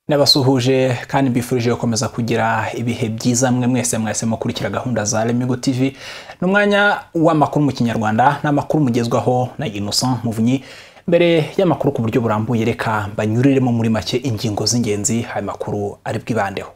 n'abasuhuje kandi mbifurije gukomeza kugira ibihe byiza mwe mwese mwese mukurikira gahunda za Lemigo TV ni umwanya w'amakuru mu kinyarwanda n'amakuru mugezwaho na Innocent Muvunyi mbere y'amakuru ku buryo burambuye reka mbanyuriremo muri make ingingo z'ingenzi aya makuru ari bwibandeho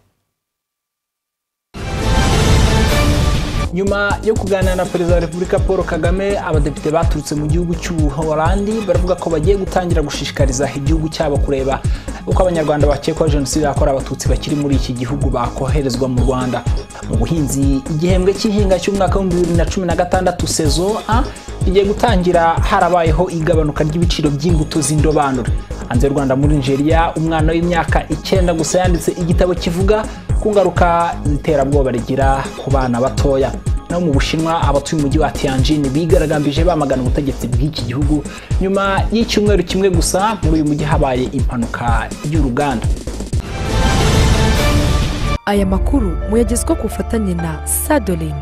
nyuma yo kuganira na perezida wa repubulika paul kagame abadepite baturutse mu gihugu cy'ubuholandi baravuga ko bagiye gutangira gushishikariza igihugu cyabo kureba uko abanyarwanda bakekwaho jenoside yakorewe abatutsi bakiri muri iki gihugu bakoherezwa mu rwanda mu buhinzi igihembwe cy'ihinga cy'umwaka w'ibihumbi bibiri na cumi na gatandatu sezo a igiye gutangira harabayeho igabanuka ry'ibiciro by'imbuto z'indobanure hanze y'u rwanda muri nigeria umwana w'imyaka icyenda gusa yanditse igitabo kivuga ku ngaruka z'iterabwoba rigira ku bana batoya naho mu bushinwa abatuye umujyi wa tianjin bigaragambije bamagana ubutegetsi bw'iki gihugu nyuma y'icyumweru kimwe gusa muri uyu mujyi habaye impanuka y'uruganda aya makuru muyagezwa ku bufatanye na sadolin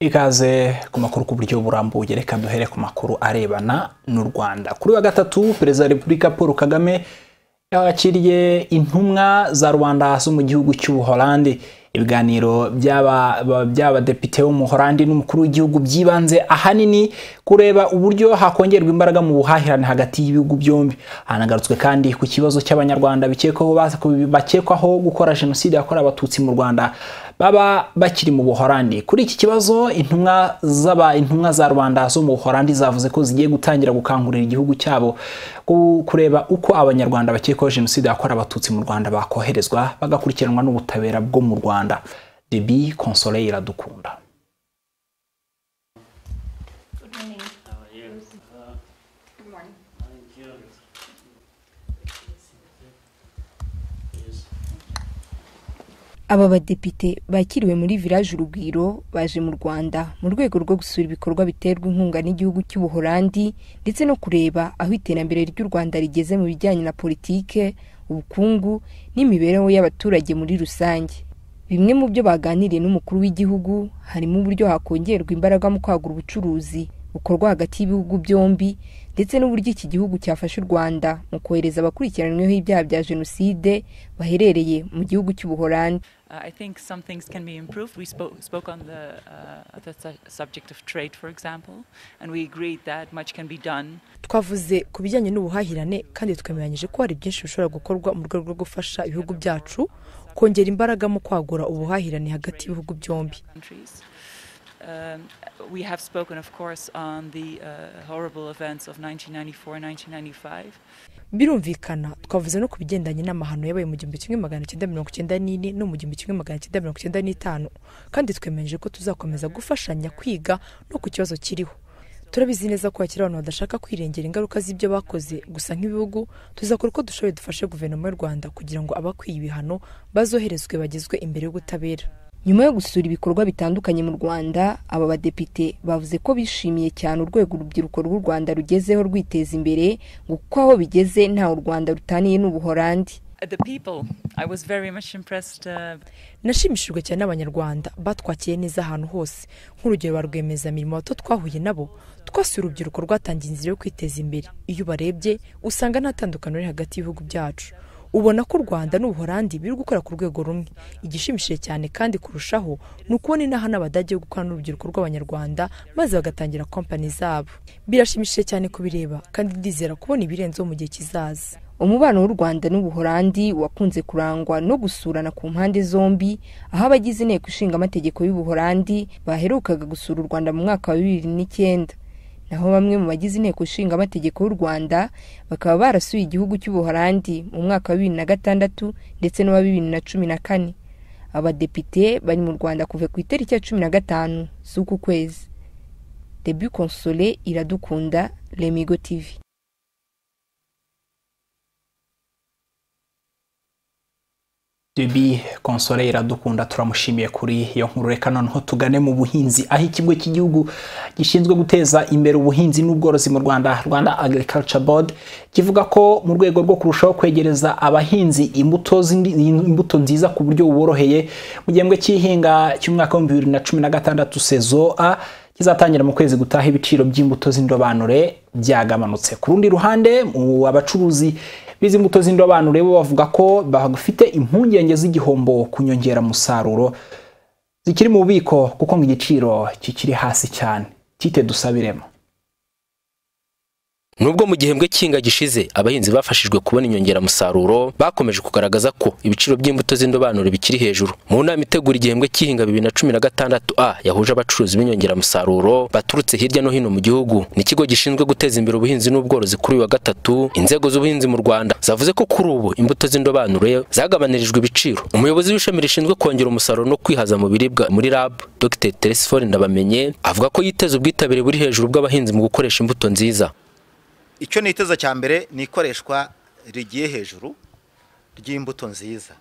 ikaze ku makuru ku buryo burambuye reka duhere ku makuru arebana n'u rwanda kuri wa gatatu perezida wa repubulika paul kagame yakiriye intumwa za rubanda zo mu gihugu cy'ubuholandi ibiganiro by'abadepite bo mu Holandi n'umukuru w'igihugu byibanze ahanini kureba uburyo hakongerwa imbaraga mu buhahirane hagati y'ibihugu byombi hanagarutswe kandi ku kibazo cy'abanyarwanda bakekwaho gukora jenoside yakorewe abatutsi mu rwanda baba bakiri mu buhorandi kuri iki kibazo intumwa z'aba intumwa za rubanda zo mu buhorandi zavuze ko zigiye gutangira gukangurira igihugu cyabo kureba uko abanyarwanda bakekwaho jenoside yakorewe abatutsi mu rwanda bakoherezwa bagakurikiranwa n'ubutabera bwo mu rwanda debi konsole iradukunda aba badepite bakiriwe muri village urugwiro baje mu rwanda mu rwego rwo gusura ibikorwa biterwa inkunga n'igihugu cy'ubuholandi ndetse no kureba aho iterambere ry'u rwanda rigeze mu bijyanye na politike ubukungu n'imibereho y'abaturage muri rusange bimwe mu byo baganiriye n'umukuru w'igihugu harimo uburyo hakongerwa imbaraga mu kwagura ubucuruzi bukorwa hagati y'ibihugu byombi ndetse n'uburyo iki gihugu cyafasha u rwanda mu kohereza abakurikiranyweho ibyaha bya jenoside baherereye mu gihugu cy'ubuholandi Uh, I think some things can be improved. We spoke, spoke on the, uh, the su- subject of trade, for example, and we agreed that much can be done. twavuze ku bijyanye n'ubuhahirane kandi twemeranyije ko hari byinshi bishobora gukorwa mu rwego rwo gufasha ibihugu byacu kongera imbaraga mu kwagura ubuhahirane hagati y'ibihugu byombi Countries. Um, we have spoken, of course, on the uh, horrible events of 1994 1995. birumvikana twavuze no ku bigendanye n'amahano yabaye mu gihumbi kimwe magana cyenda mirongo icyenda n'ine no mu gihumbi kimwe magana cyenda mirongo icyenda n'itanu kandi twemeranyije ko tuzakomeza gufashanya kwiga no ku kibazo kiriho turabizi neza ko hakiri abantu badashaka kwirengera ingaruka z'ibyo bakoze gusa nk'ibihugu tuzakora uko dushoboye dufashe guverinoma y'u rwanda kugira ngo abakwiye ibihano bazoherezwe bagezwe imbere y'ubutabera nyuma yo gusura ibikorwa bitandukanye mu rwanda aba badepite bavuze ko bishimiye cyane urwego urubyiruko rw'u rwanda rugezeho rwiteza imbere ngo kuko aho bigeze ntawe u rwanda rutaniye n'ubuholandi Uh, the people, I was very much impressed. Uh, nashimishijwe cyane n'abanyarwanda batwakiye neza ahantu hose nk'urugero ba rwiyemezamirimo bato twahuye nabo twasuye urubyiruko rwatangiye inzira yo kwiteza imbere iyo ubarebye usanga nta tandukano riri hagati y'ibihugu byacu ubona ko u rwanda n'ubuholandi biri gukora ku rwego rumwe igishimishije cyane kandi kurushaho ni ukubona inaha n'abadage yo gukorana n'urubyiruko rw'abanyarwanda maze bagatangira kompani zabo birashimishije cyane kubireba kandi ndizera kubona ibirenzeho mu gihe kizaza umubano w'u rwanda n'ubuholandi wakunze kurangwa no gusurana ku mpande zombi aho abagize inteko ishinga amategeko y'ubuholandi baherukaga gusura u rwanda mu mwaka wa bibiri n'icyenda naho bamwe mu bagize inteko ishinga amategeko y'u rwanda bakaba barasuye igihugu cy'ubuholandi mu mwaka wa bibiri na gatandatu ndetse n'uwa bibiri na cumi na kane abadepite bari mu rwanda kuva ku itariki ya cumi na gatanu z'uku kwezi debu konsole iradukunda remigo tivi Debi konsole iradukunda turamushimiye kuri iyo nkuru reka noneho tugane mu buhinzi aho ikigo cy'igihugu gishinzwe guteza imbere ubuhinzi n'ubworozi mu Rwanda Rwanda Agriculture Board kivuga ko mu rwego rwo kurushaho kwegereza abahinzi imbuto zindi- imbuto nziza ku buryo buboroheye mu gihembwe cy'ihinga cy'umwaka w'ibihumbi bibiri na cumi na gatandatu sezo a kizatangira mu kwezi gutaha ibiciro by'imbuto z'indobanure byagabanutse ku rundi ruhande mu abacuruzi b'izi mbuto z'indobanure bo bavuga ko bafite impungenge z'igihombo ku nyongeramusaruro zikiri mu bubiko kuko ngo igiciro kikiri hasi cyane tite dusabiremo nubwo mu gihembwe cy'inga gishize abahinzi bafashijwe kubona inyongeramusaruro bakomeje kugaragaza ko ibiciro by'imbuto z'indobanure bikiri hejuru mu nama itegura igihembwe cy'ihinga bibiri na cumi na gatandatu a yahuje abacuruzi b'inyongeramusaruro baturutse hirya no hino mu gihugu n'ikigo gishinzwe guteza imbere ubuhinzi n'ubworozi kuri uyu wa gatatu inzego z'ubuhinzi mu rwanda zavuze ko kuri ubu imbuto z'indobanure zagabanirijwe ibiciro umuyobozi w'ishami rishinzwe kongera umusaruro no kwihaza mu biribwa muri rab dr teresifore ndabamenye avuga ko yiteza ubwitabire buri hejuru bw'abahinzi mu gukoresha imbuto nziza icyo niteza cya mbere ni ikoreshwa rigiye hejuru ry'imbuto nziza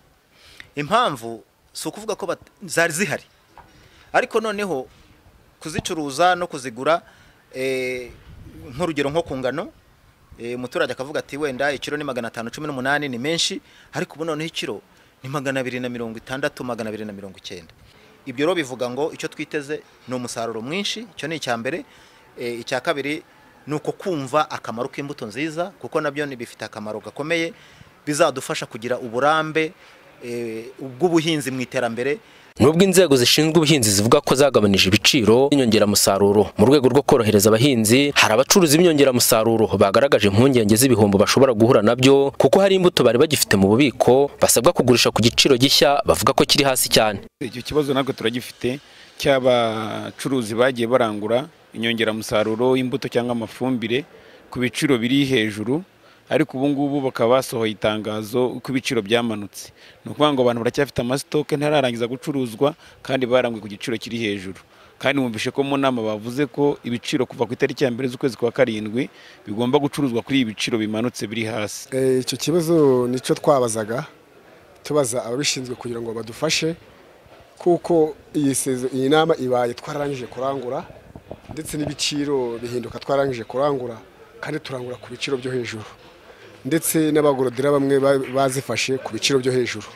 impamvu si ukuvuga ko zari zihari ariko noneho kuzicuruza no kuzigura nk'urugero nko ku ngano umuturage akavuga ati wenda ikiro ni magana atanu cumi n'umunani ni menshi ariko ubu noneho ikiro ni magana abiri na mirongo itandatu magana abiri na mirongo icyenda ibyo rero bivuga ngo icyo twiteze ni umusaruro mwinshi icyo ni icya mbere icya kabiri ni uko kumva akamaro k'imbuto nziza kuko nabyo bifite akamaro gakomeye bizadufasha kugira uburambe bw'ubuhinzi mu iterambere nubwo inzego zishinzwe ubuhinzi zivuga ko zagabanije ibiciro n'inyongeramusaruro mu rwego rwo korohereza abahinzi hari abacuruzi b'inyongeramusaruro bagaragaje impungenge z'ibihombo bashobora guhura nabyo kuko hari imbuto bari bagifite mu bubiko basabwa kugurisha ku giciro gishya bavuga ko kiri hasi cyane icyo kibazo natwe turagifite cy'abacuruzi bagiye barangura inyongeramusaruro y'imbuto cyangwa amafumbire ku biciro biri hejuru ariko ubu ngubu bakaba basohoye itangazo ko ibiciro byamanutse ni ukuvuga ngo abantu baracyafite amasitoke ntararangiza gucuruzwa kandi baranguye ku giciro kiri hejuru kandi mwumvishe ko mu nama bavuze ko ibiciro kuva ku itariki ya mbere z'ukwezi kwa karindwi bigomba gucuruzwa kuri ibi biciro bimanutse biri hasi icyo kibazo nicyo twabazaga tubaza ababishinzwe kugira ngo badufashe kuko iyi nama ibaye twararangije kurangura ndetse n'ibiciro bihinduka twarangije kurangura kandi turangura ku biciro byo hejuru ndetse n'abagorodera bamwe bazifashe ku biciro byo hejuru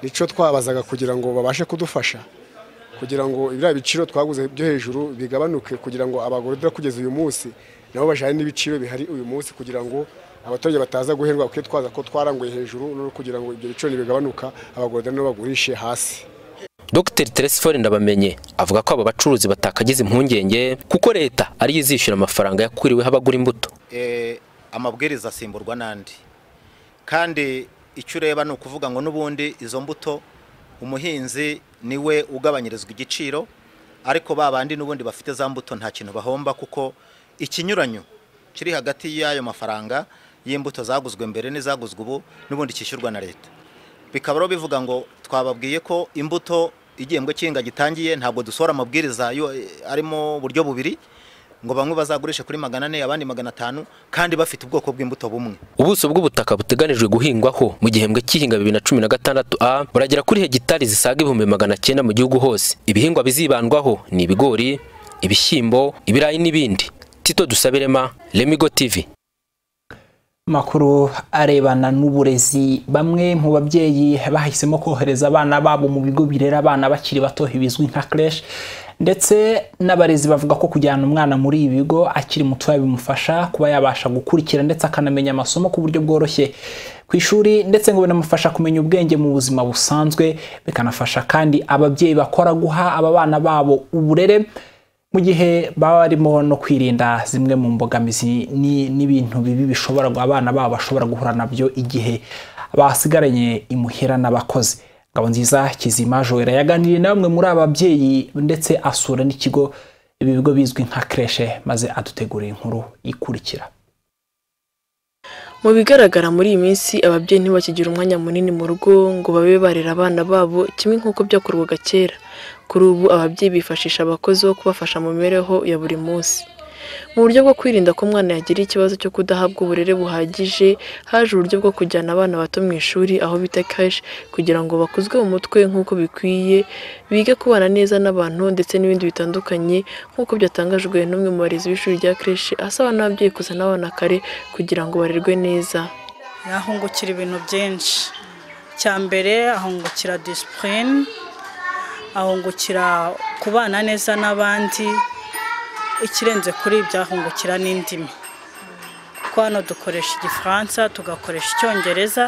nicyo twabazaga kugira ngo babashe kudufasha kugira ngo biriya biciro twaguze byo hejuru bigabanuke kugira ngo abagorodera kugeza uyu munsi nabo bajyane n'ibiciro bihari uyu munsi kugira ngo abaturage bataza guherwa kwitwaza ko twaranguye hejuru no kugira ngo ibyo biciro bigabanuka abagorodera nabo bagurishe hasi Dr Teresifore Ndabamenye avuga ko abo bacuruzi batakagize impungenge kuko leta ariyo izishyura amafaranga yakuriweho abagura imbuto amabwiriza asimburwa n'andi kandi icyo ureba ni ukuvuga ngo n'ubundi izo mbuto umuhinzi niwe ugabanyirizwa igiciro ariko ba bandi n'ubundi bafite za mbuto nta kintu bahomba kuko ikinyuranyo kiri hagati y'ayo mafaranga y'imbuto zaguzwe mbere n'izaguzwe ubu n'ubundi kishyurwa na leta bikaba rero bivuga ngo twababwiye ko imbuto igihembwe cy'inga gitangiye ntabwo dusohora amabwiriza arimo buryo bubiri ngo bamwe bazagurishe kuri magana ane abandi magana atanu kandi bafite ubwoko bw'imbuto bumwe ubuso bw'ubutaka buteganijwe guhingwaho mu gihembwe cy'ihinga bibiri na cumi na gatandatu a buragera kuri hegitari zisaga ibihumbi magana cyenda mu gihugu hose ibihingwa bizibandwaho ni ibigori ibishyimbo ibirayi n'ibindi tito dusabirema remigo tivi amakuru arebana n'uburezi bamwe mu babyeyi bahisemo kohereza abana babo mu bigo birera abana bakiri bato bizwi nka creche ndetse n'abarezi bavuga ko kujyana umwana muri ibi bigo akiri mutoya bimufasha kuba yabasha gukurikira ndetse akanamenya amasomo ku buryo bworoshye ku ishuri ndetse ngo binamufasha kumenya ubwenge mu buzima busanzwe bikanafasha kandi ababyeyi bakora guha aba bana babo uburere mu gihe baba barimo no kwirinda zimwe mu mbogamizi n'ibintu bibi bishobora abana babo bashobora guhura nabyo igihe basigaranye imuhira n'abakozi ngabo nziza kizima joera yaganiriye na bamwe muri ababyeyi ndetse asura n'ikigo ibi bigo bizwi nka kreshe maze adutegurira inkuru ikurikira mu bigaragara muri iyi minsi ababyeyi ntibakigira umwanya munini mu rugo ngo babe barera abana babo kimwe nk'uko byakorwaga kera kuri ubu ababyeyi bifashisha abakozi bo kubafasha mu mibereho ya buri munsi mu buryo bwo kwirinda ko umwana yagira ikibazo cyo kudahabwa uburere buhagije haje uburyo bwo kujyana abana bato mu ishuri aho bita kashi kugira ngo bakuzwe mu mutwe nk'uko bikwiye bige kubana neza n'abantu ndetse n'ibindi bitandukanye nk'uko byatangajwe n'umwe mu barezi b'ishuri rya kashi asaba n'ababyeyi kuzana abana kare kugira ngo barerwe neza ahungukira ibintu byinshi cya mbere ahungukira disipurine ahungukira kubana neza n'abandi ikirenze kuri ibyo ahungukira n'indimi kuko hano dukoresha igifaransa tugakoresha icyongereza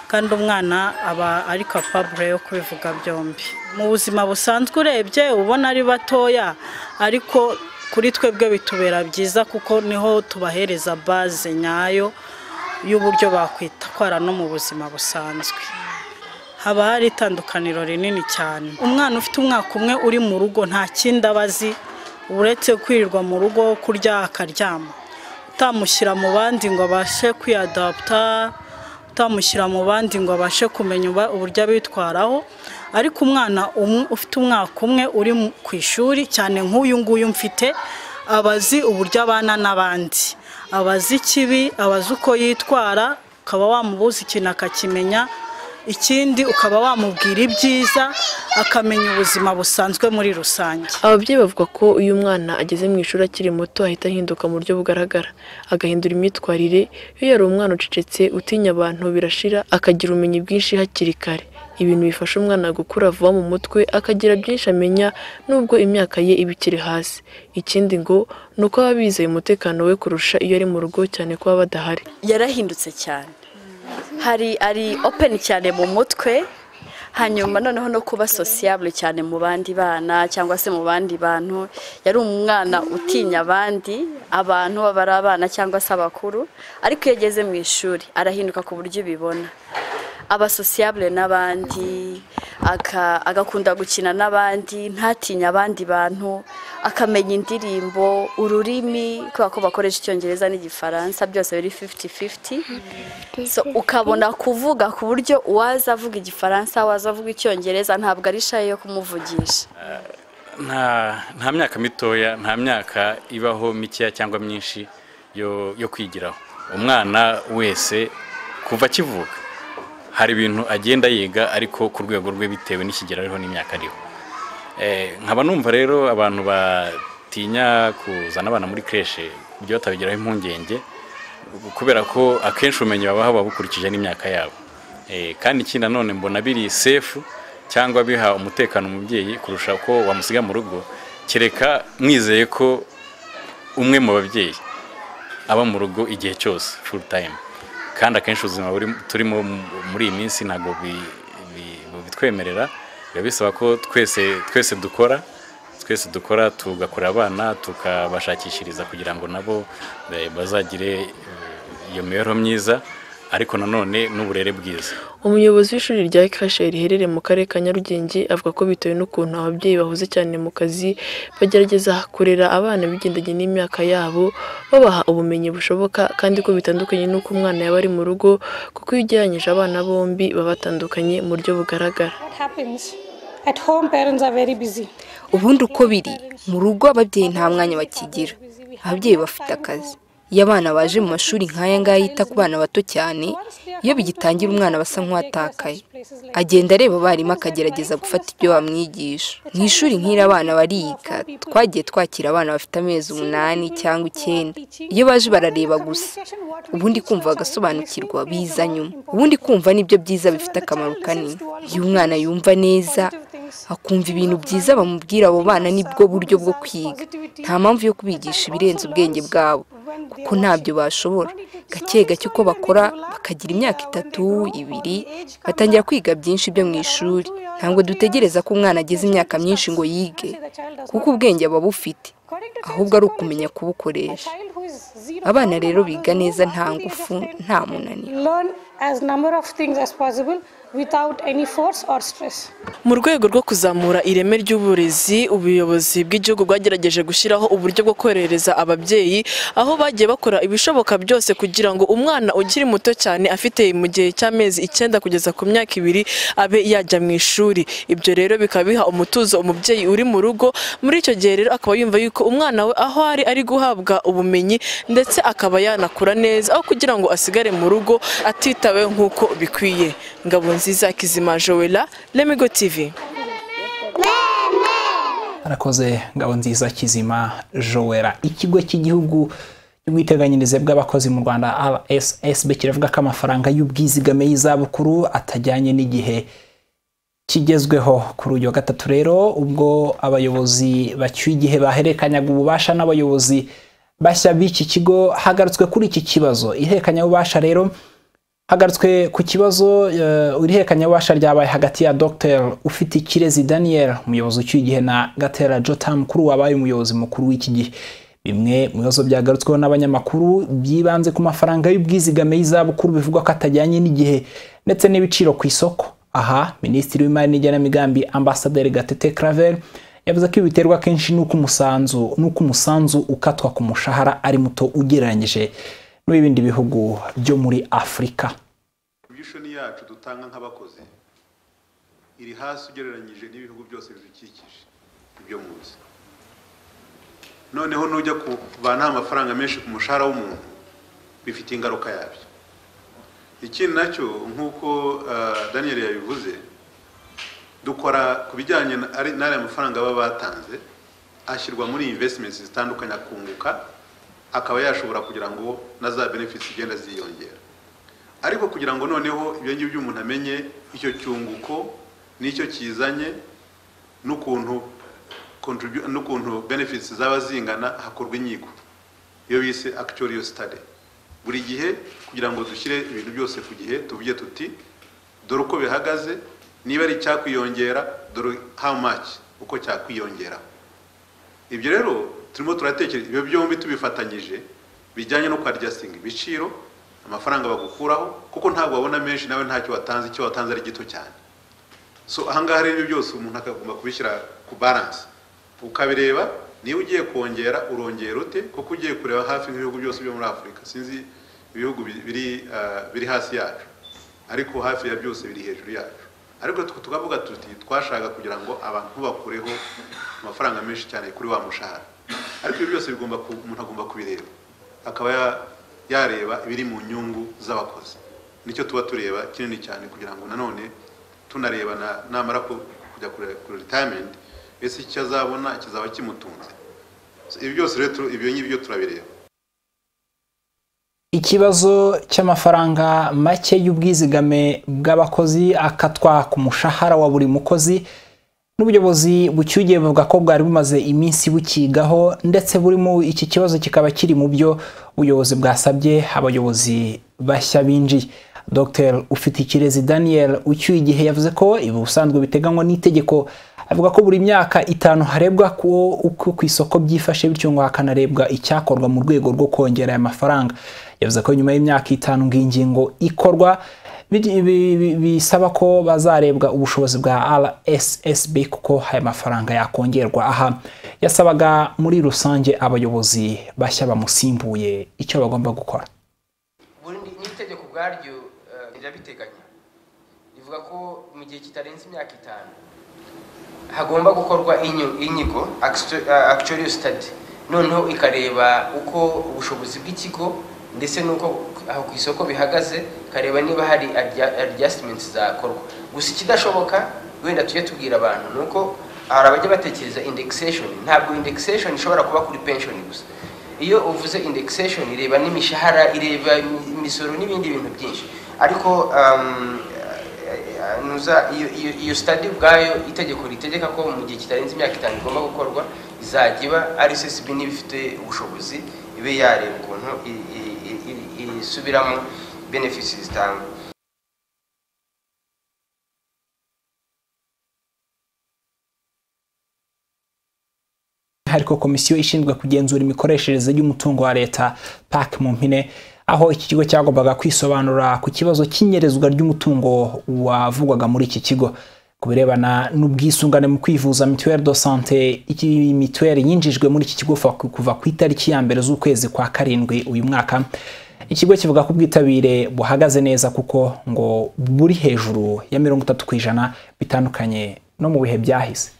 kandi umwana aba ari kapabure yo kubivuga byombi mu buzima busanzwe urebye ubona ari batoya ariko kuri twebwe bitubera byiza kuko niho tubahereza baze nyayo y'uburyo bakwitwara no mu buzima busanzwe haba hari itandukaniro rinini cyane umwana ufite umwaka umwe uri mu rugo nta kindi aba azi uretse kwirirwa mu rugo kurya akaryama utamushyira mu bandi ngo abashe kwiyadaputa utamushyira mu bandi ngo abashe kumenya uba- uburyo abitwaraho ariko umwana um- ufite umwaka umwe uri mu- ku ishuri cyane nk'uyu nguyu mfite aba azi uburyo abana n'abandi aba azi ikibi aba azi uko yitwara ukaba wamubuza ikintu akakimenya ikindi ukaba wamubwira ibyiza akamenya ubuzima busanzwe muri rusange ababyeyi bavuga ko iyo umwana ageze mu ishuri akiri muto ahita ahinduka mu buryo bugaragara agahindura imyitwarire iyo yari umwana ucecetse utinya abantu birashira akagira ubumenyi bwinshi hakiri kare ibintu bifasha umwana gukura vuba mu mutwe akagira byinshi amenya nubwo imyaka ye iba ikiri hasi ikindi ngo ni uko aba bizeye umutekano we kurusha iyo ari mu rugo cyane ko baba badahari yarahindutse cyane hari ari openi cyane mu mutwe hanyuma noneho no kuba sosiyabure cyane mu bandi bana cyangwa se mu bandi bantu yari umwana utinya abandi abantu baba ari abana cyangwa se abakuru ariko iyo ageze mu ishuri arahinduka ku buryo ubibona aba sosiyabure n'abandi aka- agakunda gukina n'abandi ntatinye abandi bantu akamenya indirimbo ururimi kubera ko bakoresha icyongereza n'igifaransa byose biri fifiti fifiti so ukabona kuvuga ku buryo uwaza avuga igifaransa waza avuga icyongereza ntabwo ari shayi yo kumuvugisha nta nta myaka mitoya nta myaka ibaho mikeya cyangwa myinshi yo yo kwigiraho umwana wese kuva akivuka hari ibintu agenda yiga ariko ku rwego rwe bitewe n'ikigero ariho n'imyaka ariho Eh, nkaba numva rero abantu batinya kuzana abana muri kreshe ibyo batabigiraho impungenge kubera ko akenshi ubumenyi babaha buba bukurikije n'imyaka yabo Eh, kandi ikindi nanone mbona biri sefu cyangwa biha umutekano umubyeyi kurusha uko wamusiga mu rugo kereka mwizeye ko umwe mu babyeyi aba mu rugo igihe cyose full time kandi akenshi ubuzima buri- turimo mu- muri iyi minsi ntabwo bi- bi- bubitwemerera biba bisaba ko twese twese dukora twese dukora tugakorera abana tukabashakishiriza kugira ngo nabo eh, bazagire eh, iyo mibereho myiza ariko nanone n'uburere bwiza umuyobozi w'ishuri rya kashe riherereye mu karere ka nyarugenge avuga ko bitewe n'ukuntu ababyeyi bahuze cyane mu kazi bagerageza kurera abana bigendanye n'imyaka yabo babaha ubumenyi bushoboka kandi ko bitandukanye n'uko umwana yaba ari mu rugo kuko iyo ugereranyije abana bombi baba batandukanye mu buryo bugaragara ubundi uko biri mu rugo ababyeyi nta mwanya bakigira ababyeyi bafite akazi iyo abana baje mu mashuri nk'aya ngaya yita ku bana bato cyane iyo bigitangira umwana aba asa nk'uwatakaye agenda areba abarimu akagerageza gufata ibyo bamwigisha mu ishuri nk'iri abana bariga twagiye twakira abana bafite amezi umunani cyangwa icyenda iyo baje barareba gusa ubundi kumva bagasobanukirwa biza nyuma ubundi kumva nibyo byiza bifite akamaro kanini iyo umwana yumva neza akumva ibintu byiza bamubwira abo bana nibwo buryo bwo kwiga nta mpamvu yo kubigisha ibirenze ubwenge bwabo kuko ntabyo bashobora gake gake uko bakora bakagira imyaka itatu ibiri batangira kwiga byinshi byo mu ishuri ntabwo dutegereza ko umwana ageze imyaka myinshi ngo yige kuko ubwenge aba bufite ahubwo ari ukumenya kubukoresha abana rero biga neza nta ngufu nta munaniro mu rwego rwo kuzamura ireme ry'uburezi ubuyobozi bw'igihugu bwagerageje gushyiraho uburyo bwo korohereza ababyeyi aho bagiye bakora ibishoboka byose kugira ngo umwana ukiri muto cyane afite mu gihe cy'amezi icyenda kugeza ku myaka ibiri abe yajya mu ishuri ibyo rero bikaba biha umutuzo umubyeyi uri mu rugo muri icyo gihe rero akaba yumva yuko umwana we aho ari ari guhabwa ubumenyi ndetse akaba yanakura neza aho kugira ngo asigare mu rugo atitaweho nk'uko bikwiye ngabo nziza kizima joela lemigo tv arakoze ngabo nziza kizima joera ikigo cy'igihugu cy'ubwiteganyirize bw'abakozi mu rwanda rssb kiravuga ko amafaranga y'ubwizigame y'izabukuru atajyanye n'igihe kigezweho kuri uyu wa gatatu rero ubwo abayobozi bacyuye igihe bahererekanyaga ububasha n'abayobozi bashya b'iki kigo hagarutswe kuri iki kibazo ihererekanyabubasha rero hagarutswe ku kibazo ihererekanyabubasha ryabaye hagati ya dr ufite ikirezi daniel umuyobozi ucyuye igihe na gatera jotamu kuri wabaye umuyobozi mukuru w'iki gihe bimwe mu bibazo byagarutsweho n'abanyamakuru byibanze ku mafaranga y'ubwizigame y'izabukuru bivugwa ko atajyanye n'igihe ndetse n'ibiciro ku isoko aha minisitiri w'imari n'igenamigambi ambasaderi gatete claver yavuze ko ibi biterwa kenshi n'uko umusanzu n'uko umusanzu ukatwa ku mushahara ari muto ugereranyije n'ibindi bihugu byo muri afurika imishoni yacu dutanga nk'abakozi iri hasi ugereranyije n'ibihugu byose bidukikije ibyo munsi noneho nujya kubana amafaranga menshi ku mushahara w'umuntu bifite ingaruka yabyo ikindi nacyo nk'uko daniel yabivuze dukora ku bijyanye n'ariya mafaranga baba batanze ashyirwa muri investments zitandukanye akunguka akaba yashobora kugira ngo na za benefits zigenda ziyongera ariko kugira ngo noneho ibyo ngibyo umuntu amenye icyo cyunguko n'icyo kizanye n'ukuntu n'ukuntu benefits zaba zingana hakorwa inyiko iyo bise actuarial study buri gihe kugira ngo dushyire ibintu byose ku gihe tuvuge tuti dore uko bihagaze niba ari icyakwiyongera dore how much uko cyakwiyongera ibyo rero turimo turatekereza ibyo byombi tubifatanyije bijyanye no kwadjusting ibiciro amafaranga bagukuraho kuko ntabwo wabona menshi nawe ntacyo watanze icyo watanze ari gito cyane so ahangaha rero ibyo byose umuntu akagomba kubishyira ku balance ukabireba niba ugiye kongera urongera ute kuko ugiye kureba hafi nk'ibihugu byose byo muri afurika sinzi ibihugu biri hasi yacu ariko hafi ya byose biri hejuru yacu ariko tukavuga tuti twashaka kugira ngo abantu bakureho amafaranga menshi cyane kuri wa mushahara ariko ibyo byose bigomba umuntu agomba kubireba akaba yareba ibiri mu nyungu z'abakozi nicyo tuba tureba kinini cyane kugira ngo nanone tunareba namara kujya kuri retirement ese icyo azabona kizaba kimutunze ibi byose rero ibyo ngibyo turabireba ikibazo cy'amafaranga make y'ubwizigame bw'abakozi akatwa ku mushahara wa buri mukozi n'ubuyobozi bucyugiye buvuga ko bwari bumaze iminsi bukigaho ndetse burimo iki kibazo kikaba kiri mu byo ubuyobozi bwasabye abayobozi bashya binjiye dr ufite ikirezi daniel ucyuye igihe yavuze ko ibi ubusanzwe biteganywa n'itegeko avuga ko buri myaka itanu harebwa ko uko ku isoko byifashe bityo ngo hakanarebwa icyakorwa mu rwego rwo kongera aya mafaranga yavuze ko nyuma y'imyaka itanu ngo ingingo ikorwa bisaba ko bazarebwa ubushobozi bwa rssb kuko aya mafaranga yakongerwa aha yasabaga muri rusange abayobozi bashya bamusimbuye icyo bagomba gukora ubundi n'itegeko ubwaryo rirabiteganya rivuga ko mu gihe kitarenze imyaka itanu hagomba gukorwa inyigo akitiriyo sitade noneho ikareba uko ubushobozi bw'ikigo ndetse n'uko aho ku isoko bihagaze ikareba niba hari adjustments zakorwa gusa ikidashoboka wenda tujye tubwira abantu ni uko hari abajya batekereza indexation ntabwo indexation ishobora kuba kuri pension gusa iyo uvuze indexation ireba n'imishahara ireba imisoro n'ibindi bintu byinshi ariko iyo sitade ubwayo itegeko ritegeka ko mu gihe kitarenze imyaka itanu igomba gukorwa izajya iba ari sesibi n'ibifite ubushobozi ibe yareba ukuntu isubiramo benefisi zitangwa ariko komisiyo ishinzwe kugenzura imikoreshereze y'umutungo wa leta pak mu mpine aho iki kigo cyagombaga kwisobanura ku kibazo cy'inyerezwa ry'umutungo wavugwaga muri iki kigo ku birebana n'ubwisungane mu kwivuza mituweri do sante mituweri yinjijwe muri iki kigo kuva ku itariki ya mbere z'ukwezi kwa karindwi uyu mwaka ikigo kivuga ko ubwitabire buhagaze neza kuko ngo buri hejuru ya mirongo itatu ku ijana bitandukanye no mu bihe byahise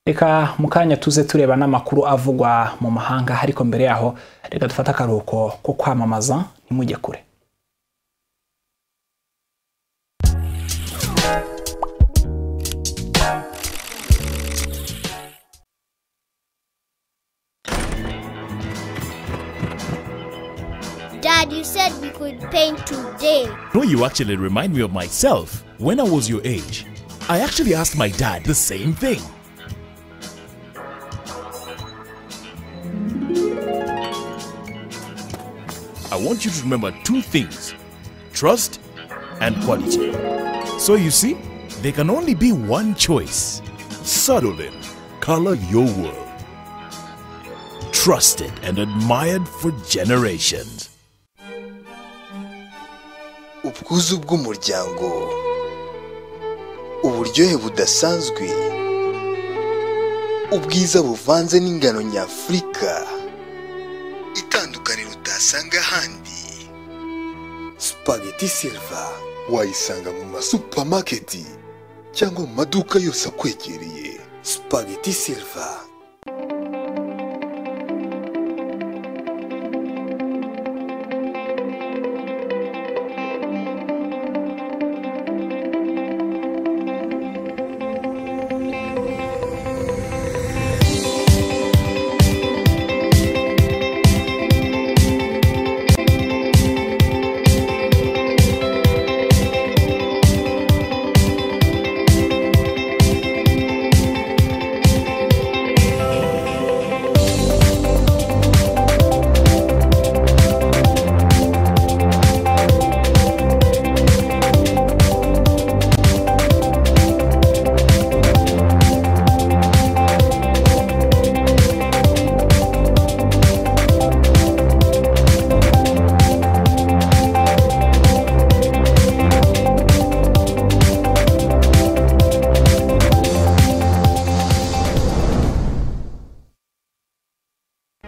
reka mu kanya tuze tureba n'amakuru avugwa mu mahanga ariko mbere yaho reka dufate akaruhuko ko kwamamaza ntimujye kure da Dad, you said we could paint today. No, you actually remind me of myself when I was your age. I actually asked my dad the same thing. I want you to remember two things trust and quality. So you see, there can only be one choice. Sutherland, color your world. Trusted and admired for generations. ubwuzu bw'umuryango uburyohe budasanzwe ubwiza buvanze n'ingano nyafurika itandukaniro utasanga ahandi spaghetti silva wayisanga mu masupamaketi cyangwa mu maduka yose akwegereye spaghetti silva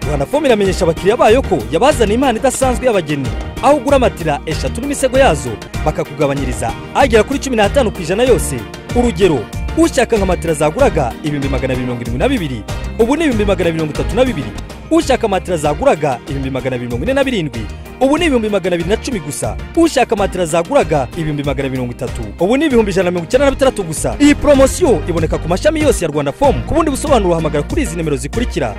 rwanda fomu iramenyesha abakiriya bayo ko yabazaniye impano idasanzwe y'abageni aho ugura matela eshatu n'imisego yazo bakakugabanyiriza agera kuri cumi n'atanu ku ijana yose urugero ushaka nka matela zaguraga ibihumbi magana abiri mirongo irindwi na bibiri ubu ni ibihumbi magana abiri mirongo itatu na bibiri ushaka matela zaguraga ibihumbi magana abiri mirongo ine na birindwi ubu ni ibihumbi magana abiri na cumi gusa ushaka matela zaguraga ibihumbi magana abiri mirongo itatu ubu ni ibihumbi ijana na mirongo icyenda na bitandatu gusa iyi poromosiyo iboneka ku mashami yose ya rwanda fomu ku bundi busobanuro hamagara kuri izi nimero zikurikira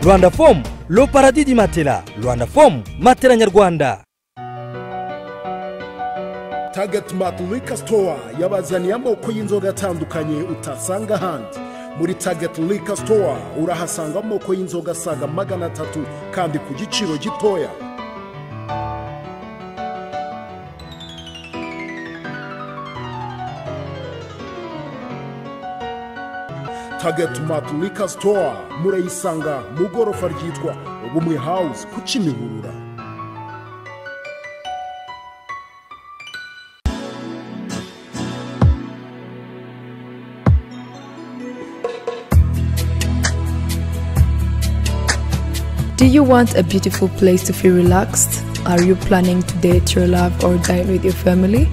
rwanda fomu lo paradidi matela rwanda fomu matela nyarwanda Target Mart Liquor Store yabazaniye amoko y'inzoga atandukanye utasanga ahandi muri Target Liquor Store urahasanga amoko y'inzoga asaga magana atatu kandi ku giciro gitoya Target Mart Liquor Store murayisanga mu gorofa ryitwa Ubumwe House ku Kimihurura Do you want a beautiful place to feel relaxed? Are you planning to date your love or dine with your family?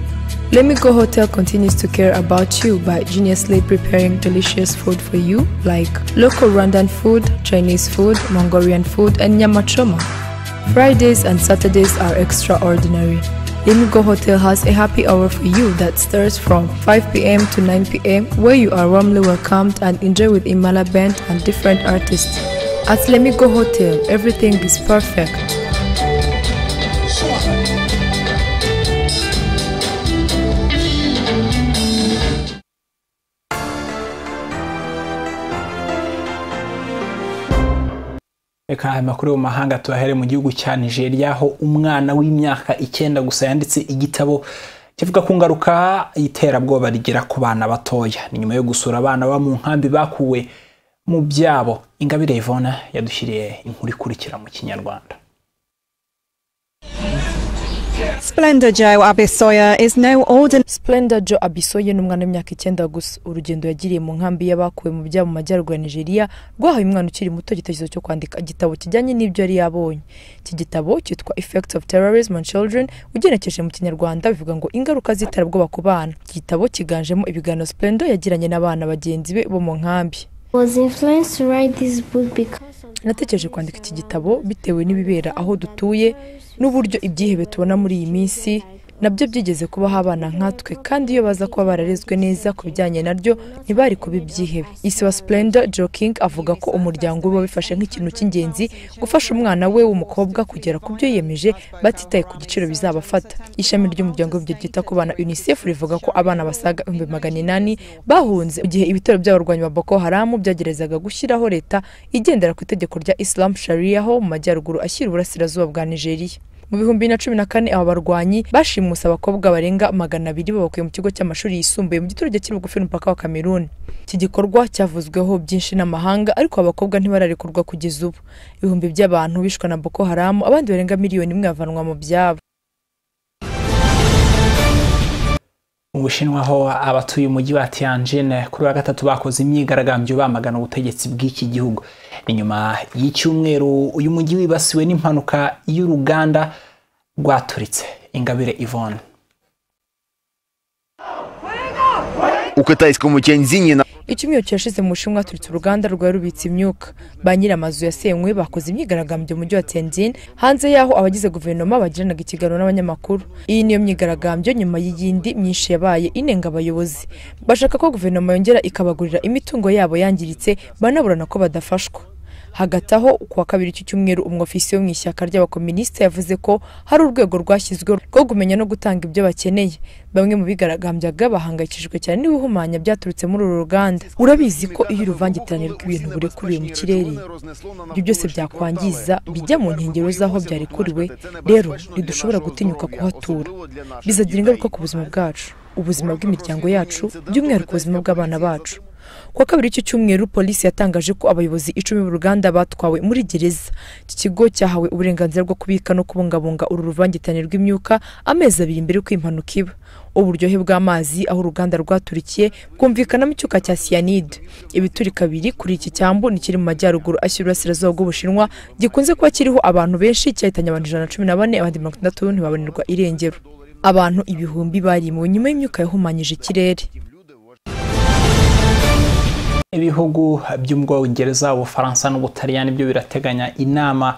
Let Me Go Hotel continues to care about you by geniusly preparing delicious food for you, like local Rwandan food, Chinese food, Mongolian food, and nyama choma. Fridays and Saturdays are extraordinary. Let Me Go Hotel has a happy hour for you that starts from 5 pm to 9 pm, where you are warmly welcomed and enjoy with Imala Band and different artists. At Let Me Go Hotel, everything is perfect. reka aya makuru yo mu mahanga tuyahere mu gihugu cya nigeria aho umwana w'imyaka icyenda gusa yanditse igitabo kivuga ku ngaruka y'iterabwoba rigera ku bana batoya ni nyuma yo gusura abana baba mu nkambi bakuwe mu byabo ingabire ivona yadushyiriye inkuru ikurikira mu kinyarwanda Splendor Joe Abisoya is no ordinary. Splenda Jo Abisoye ni umwana w'imyaka icyenda gusa urugendo yagiriye mu nkambi y'abakuwe mu byabo mu majyaruguru ya nigeria rwahaye umwana ukiri muto igitekerezo cyo kwandika igitabo kijyanye n'ibyo yari yabonye iki gitabo cyitwa effects of terrorism on children ugenekereje mu kinyarwanda bivuga ngo ingaruka z'iterabwoba ku bana iki gitabo cyiganjemo ibiganiro Splenda yagiranye n'abana bagenzi be bo mu nkambi was influenced to write this book because of natekereje kwandika iki gitabo bitewe n'ibibera aho dutuye n'uburyo ibyihebe tubona muri iyi minsi nabyo byigeze kubaho abana nkatwe kandi iyo baza kuba bararezwe neza ku bijyanye naryo ntibari kuba ibyihebe isi wa splendor joking avuga ko umuryango we wabifashe nk'ikintu cy'ingenzi gufasha umwana we w'umukobwa kugera ku byo yiyemeje batitaye ku giciro bizabafata ishami ry'umuryango w'ibyo ryita ku bana unicef rivuga ko abana basaga ibihumbi magana inani bahunze mu gihe ibitero by'abarwanyi ba boko haramu byageragezaga gushyiraho leta igendera ku itegeko rya islam sharia ho mu majyaruguru ashyira uburasirazuba bwa nigeria mu bihumbi na cumi na kane aba barwanyi bashimuse abakobwa barenga magana abiri babakuye mu kigo cy'amashuri yisumbuye mu giturage kiri bugufi n'umupaka wa kameruni iki gikorwa cyavuzweho byinshi n'amahanga ariko abakobwa ntibararekurwa kugeza ubu ibihumbi by'abantu bishwe na boko haramu abandi barenga miliyoni imwe bavanwa mu byabo mu bushinwa aho abatuye umujyi wa tianjin kuri wa gatatu bakoze imyigaragambyo bamagana ubutegetsi bw'iki gihugu ni nyuma y'icyumweru uyu mujyi wibasiwe n'impanuka y'uruganda rwaturitse ingabire ivone ukatayiswe mu cyenzini na icyumweru kirashize mu bushinwa haturitse uruganda rwari rubitse imyuka ba nyir'amazu yasenywe bakoze imyigaragambyo mu mujyi wa tenzin hanze y'aho abagize guverinoma bagiranaga ikiganiro n'abanyamakuru iyi niyo myigaragambyo nyuma y'iyindi myinshi yabaye inenga abayobozi bashaka ko guverinoma yongera ikabagurira imitungo yabo yangiritse banaburana ko badafashwa hagati aho kuwa kabiri iki cyumweru umwofisiye wo mu ishyaka ry'abakominisita yavuze ko hari urwego rwashyizweho rwo kumenya no gutanga ibyo bakeneye bamwe mu bigaragambyaga bahangayikishijwe cyane n'ibihumanya byaturutse muri uru ruganda urabizi ko iyo uruvangitirane rw'ibintu burekuriwe mu kirere ibyo byose byakwangiza bijya mu nkengero z'aho byarekuriwe rero ntidushobora gutinyuka kuhatura bizagira ingaruka ku buzima bwacu ubuzima bw'imiryango yacu by'umwihariko ubuzima bw'abana bacu kuwa kabiri icyo cyumweru polisi yatangaje ko abayobozi icumi b'uruganda batwawe muri gereza iki kigo cyahawe uburenganzira bwo kubika no kubungabunga uru ruvangitirane rw'imyuka amezi abiri mbere y'uko impanuka iba uburyohe bw'amazi aho uruganda rwaturikiye bwumvikanamo icyuka cya siyanide ibiturika biri kuri iki cyambu ni kiri mu majyaruguru ashyira urasirazuba bw'ubushinwa gikunze kuba kiriho abantu benshi cyahitanye abantu ijana na cumi na bane abandi mirongo itandatu ntibabonerwa irengero abantu ibihumbi barimuwe nyuma y'imyuka yahumanyije ikirere ibihugu by'ubwongereza ubufaransa n'ubutaliyani byo birateganya inama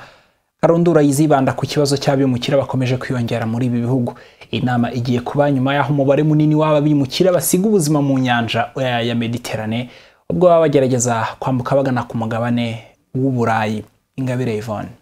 karundura yizibanda ku kibazo cy'abimukira bakomeje kwiyongera muri ibi bihugu inama igiye kuba nyuma y'aho umubare munini w'ababimukira basiga ubuzima mu nyanja ya mediterane ubwo baba bagerageza kwambuka bagana ku mugabane w'uburayi ingabire yvonne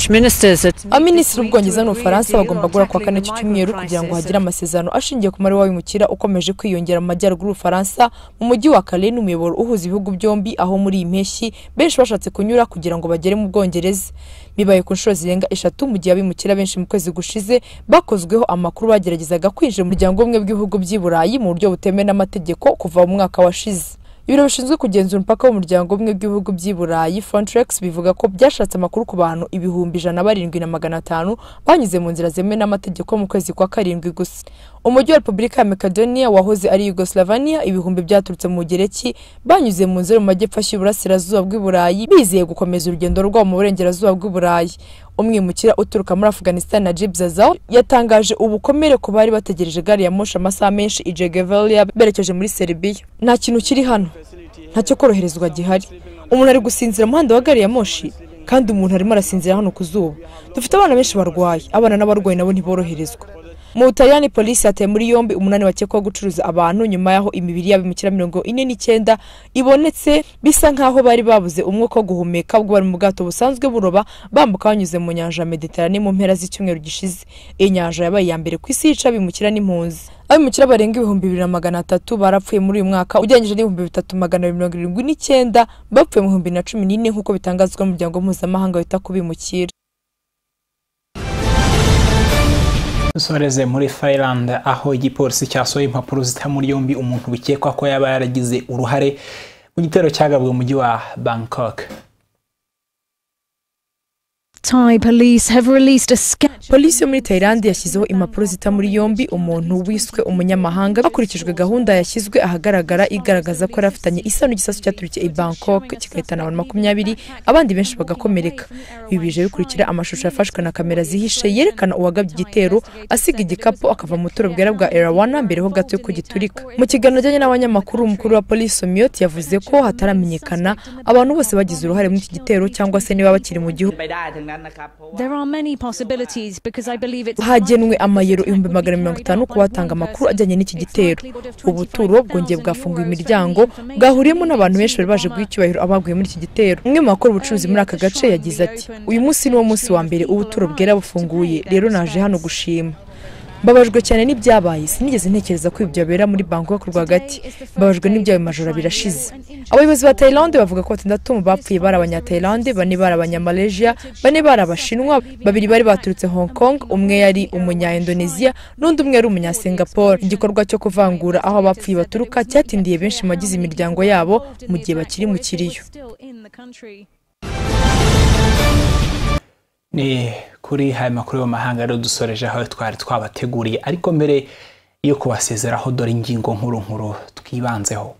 abaminisitiri b'ubwongereza n'ubufaransa bagomba guhura kuwa kane cyumweru kugira ngo hagire amasezerano ashingiye ku mubare w'abimukira ukomeje kwiyongera mu majyaruguru y'ubufaransa mu mujyi wa kare n'umuyoboro uhuza ibihugu byombi aho muri iyi mpeshyi benshi bashatse kunyura kugira ngo bagere mu bwongereza bibaye ku nshuro zirenga eshatu mu gihe abimukira benshi mu kwezi gushize bakozweho amakuru bageragezaga kwinjira mu muryango umwe bw'ibihugu by'i burayi mu buryo butemewe n'amategeko kuva mu mwaka washize ibiro bishinzwe kugenzura umupaka w'umuryango umwe bw'ibihugu by'i burayi frontex bivuga ko byashatse amakuru ku bantu ibihumbi ijana barindwi na magana atanu banyuze mu nzira zemewe n'amategeko mu kwezi kwa karindwi gusa umujyi wa repubulika ya makedoniya wahoze ari yugoslavania ibihumbi byaturutse mu gereki banyuze mu nzira mu majyepfo ashyira uburasirazuba bw'i burayi bizeye gukomeza urugendo rwabo mu burengerazuba bw'i burayi umwimukira uturuka muri afghanistan na jib zazaw yatangaje ubukomere ku bari bategereje gari ya moshi amasaha menshi ijegevelia berekeje muri serbia nta kintu kiri hano ntacyo koroherezwa gihari umuntu ari gusinzira umuhanda wa gari ya moshi kandi umuntu arimo arasinzira hano ku zuba dufite abana benshi barwaye abana n'abarwayi nabo ntiboroherezwa mu butaliyani polisi yataye muri yombi umunani bakekwaho gucuruza abantu nyuma y'aho imibiri y'abimukira mirongo ine n'icyenda ibonetse bisa nk'aho bari babuze umwuka wo guhumeka ubwo bari mu bwato busanzwe buroba bambuka banyuze mu nyanja ya mediterane mu mpera z'icyumweru gishize iyi nyanja yabaye iya mbere ku isi yica abimukira n'impunzi abimukira barenga ibihumbi bibiri na magana atatu barapfuye muri uyu mwaka ugereranyije n'ibihumbi bitatu magana abiri mirongo irindwi n'icyenda bapfuye mu bihumbi na cumi n'ine nk'uko bitangazwa n'umuryango mpuzamahanga wita ku bimukira dusoreze muri Finland aho igipolisi cyasohoye impapuro zita muri yombi umuntu bikekwa ko yaba yaragize uruhare mu gitero cyagabwe umujyi wa Bangkok polisi yo muri tayilandi yashyizeho impapuro zita muri yombi umuntu wiswe umunyamahanga hakurikijwe gahunda yashyizwe ahagaragara igaragaza ko yari afitanye isano n'igisasu cyaturikiye i bangkok kigahitana abantu makumyabiri abandi benshi bagakomereka ibi bije bikurikira amashusho yafashwe na kamera zihishe yerekana uwagabye igitero asiga igikapu akava mu buturo bwera bwa erawana mbere ho gato y'uko giturika mu kiganiro ajyanye n'abanyamakuru umukuru wa polisi omiyot yavuze ko hataramenyekana abantu bose bagize uruhare muri iki gitero cyangwa se niba bakiri mu gihugu There are many possibilities because I believe it's hagenwe amayero ibihumbi magana mirongo itanu ku batanga amakuru ajyanye n'iki gitero ubuturo bwongeye bwafunguye imiryango bwahuriyemo n'abantu benshi bari baje guha icyubahiro abaguye muri iki gitero umwe mu bakora ubucuruzi muri aka gace yagize ati uyu munsi ni wo munsi wa mbere ubuturo bwera bufunguye rero naje hano gushima mbabajwe cyane n'ibyabaye sinigeze ntekereza ko ibi byabera muri bangkok rwagati mbabajwe n'ibyabaye majoro birashize abayobozi ba tayilande bavuga ko batandatu mu bapfuye bari abanyatayilande bane bari abanyamalejiya bane bari abashinwa babiri bari baturutse hong kong umwe yari umunyaindoneziya n'undi umwe yari umunyasingapore igikorwa cyo kuvangura aho abapfuye baturuka cyatindiye benshi mu bagize imiryango yabo mu gihe bakiri mu kiriyo ni kuri haya makuru y'amahanga rero dusoreje aho twari twabateguriye ariko mbere yo kubasezeraho dore ingingo nkuru nkuru twibanzeho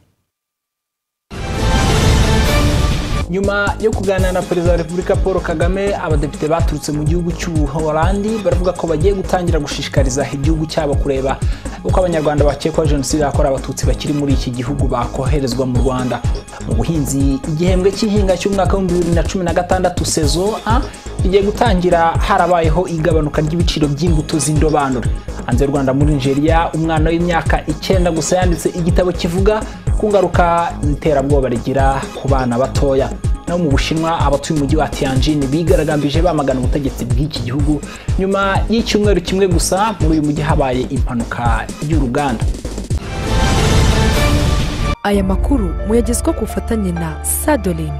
nyuma yo kuganira na perezida wa repubulika paul kagame abadepite baturutse mu gihugu cy'ubuholandi baravuga ko bagiye gutangira gushishikariza igihugu cyabo kureba uko abanyarwanda bakekwaho jenoside yakorewe abatutsi bakiri muri iki gihugu bakoherezwa mu rwanda mu buhinzi igihembwe cy'ihinga cy'umwaka w'ibihumbi bibiri na cumi na gatandatu sezo a igiye gutangira harabayeho igabanuka ry'ibiciro by'imbuto z'indobanure hanze y'u rwanda muri nigeria umwana w'imyaka icyenda gusa yanditse igitabo kivuga ku ngaruka iterabwoba rigira ku bana batoya naho mu bushinwa abatuye umujyi wa tianjin bigaragambije bamagana ubutegetsi bw'iki gihugu nyuma y'icyumweru kimwe gusa muri uyu mujyi habaye impanuka y'uruganda aya makuru muyagezwa ku bufatanye na sadolin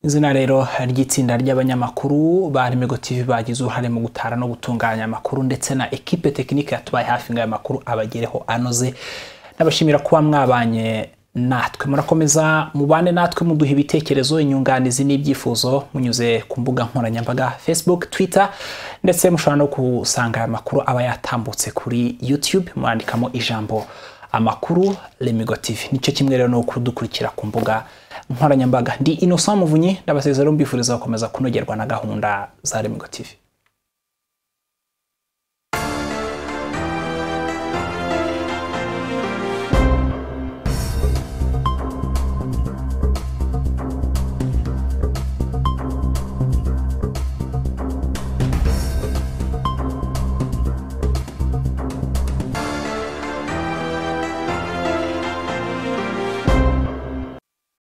izina rero ry'itsinda ry'abanyamakuru ba Remigo TV bagize uruhare mu gutara no gutunganya amakuru ndetse na ekipe tekinike yatubaye hafi ngo aya makuru abagereho anoze nabashimira kuba mwabanye natwe murakomeza mubane natwe muduha ibitekerezo inyunganizi n'ibyifuzo munyuze ku mbuga nkoranyambaga facebook twitter ndetse mushobora no gusanga aya makuru aba yatambutse kuri youtube murandikamo ijambo amakuru remigo tv nicyo kimwe rero no kudukurikira ku mbuga nkoranyambaga ndi innocent muvunyi ndabasezeraho mbifuriza gukomeza kunogerwa na gahunda za remigo tv